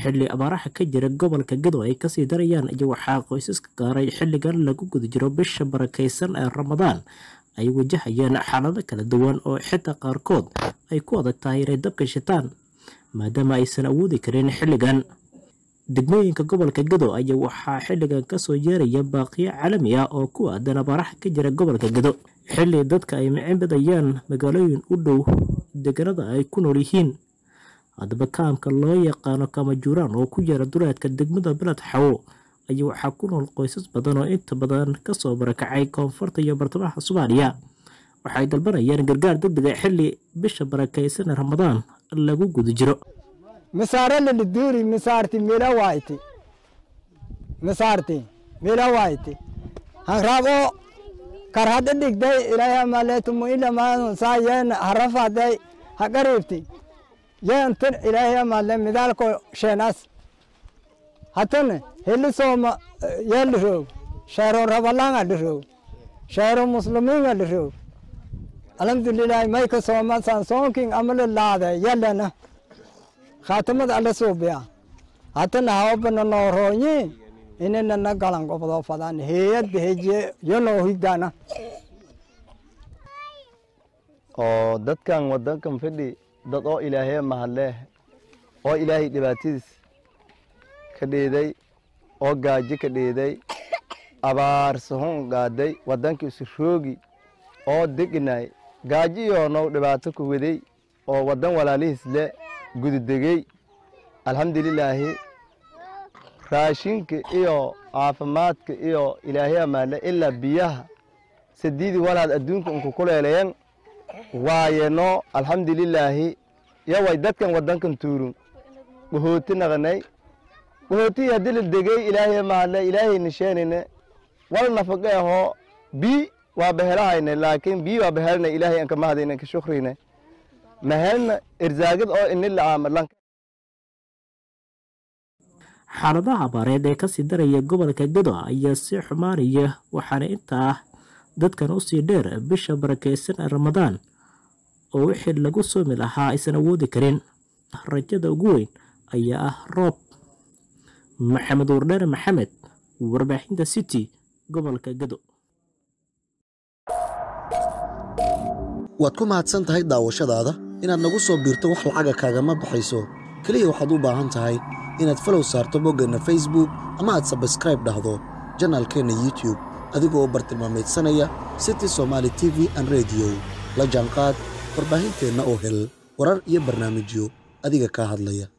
xilli abaaraha ka jira gobolka gado ay kasii darayaan iyo waxaa qoysaska gaaray xilligan lagu guda jiro bisha barakaysan ee ramadaan ay wajahayeen xaalado kala duwan oo xitaa qaarkood ay ku adag tahay inay dabka shitaan maadaama aysan awoodi karin xilligan degmooyinka gobolka gado ayaa waxaa xilligan kasoo yeeraya baaqiyo caalami ah oo ku aadan abaaraha ka jira gobolka gado xilli dadka ay micibadayaan magaalooyin u dhow deganada ay ku nool yihiin haddaba kaamka loo yaqaano kamajuuraan oo ku yaera duleedka degmada beled xawo ayaa waxaa ku nool qoysas badan oo inta badan kasoo barakacay koonfurta iyo bartamaha soomaaliya waxay dalbanayaan gargaar degdega xilli bisha barakaysan ee ramadaan lagu guda jiro misaaralili duuri misaarti mila wayti misaarti mila wayti hangrabo karhada dhigday ilaahay amaleetumu ilamaanu saa yeen harafaday haqariibti yeentin ilaahay amale midaalko sheenas hatane heli sooma yeeliroog sheero rabalanga liroog sheero muslimiinga liroog alhamdulilahi mayka sooma sansoonkin amale laade yelena khaatimada alla suubiya hatana hawabana noorooyi inanana galan gobdo fadan heeyadda hejiye yonoo higdana oo dadkan wadankan fadhi dad oo ilaahay mahadleh oo ilaahay dhibaatadiis ka dheeday oo gaajo ka dheeday abaar sahun gaaday wadankii isu roogi oo degnay gaajo iyo now dhibaato ku waday oo wadan walaalihiis le gududegey alxamdulilaahi raashinka iyo caafimaadka iyo ilaahay amaale ilaa biyaha sadiidii walaad adduunka unku kuleelayan waayeno alxamdulilaahi yaway dadkan wadankan tuurun bahooti naqanay bahootii haddii la degey ilaahay amaale ilaahay nisheenine wal nafaqe ahoo bii waa bahelahayne laakiin bii waa bahelna ilaahay anka mahadayne ka shukrine mahelna irsaagad oo inila aamalan xaaladaha abaareed ee kasii daraya gobolka gado ayaa sii xumaanaya waxaana intaa ah dadkan usii dheer bisha barakaysan ee ramadaan oo wixii lagu soomi lahaa aysan awoodi karin rajada ugu weyn ayaa ah roob maxamed wardheere maxamed warbaaxinta city gobolka gado waad ku mahadsan tahay daawashadaada inaad nagu soo biirto wax lacaga kaagama baxayso keliya waxaad u baahan tahay inaad falow saarto boggeenna facebook ama aad sabskraib dhahdo janaalkeenna youtube adigoo bartilmaamaydsanaya city somaali t v an rediyo la jaanqaad warbaahinteenna oo hel warar iyo barnaamijyo adiga kaa hadlaya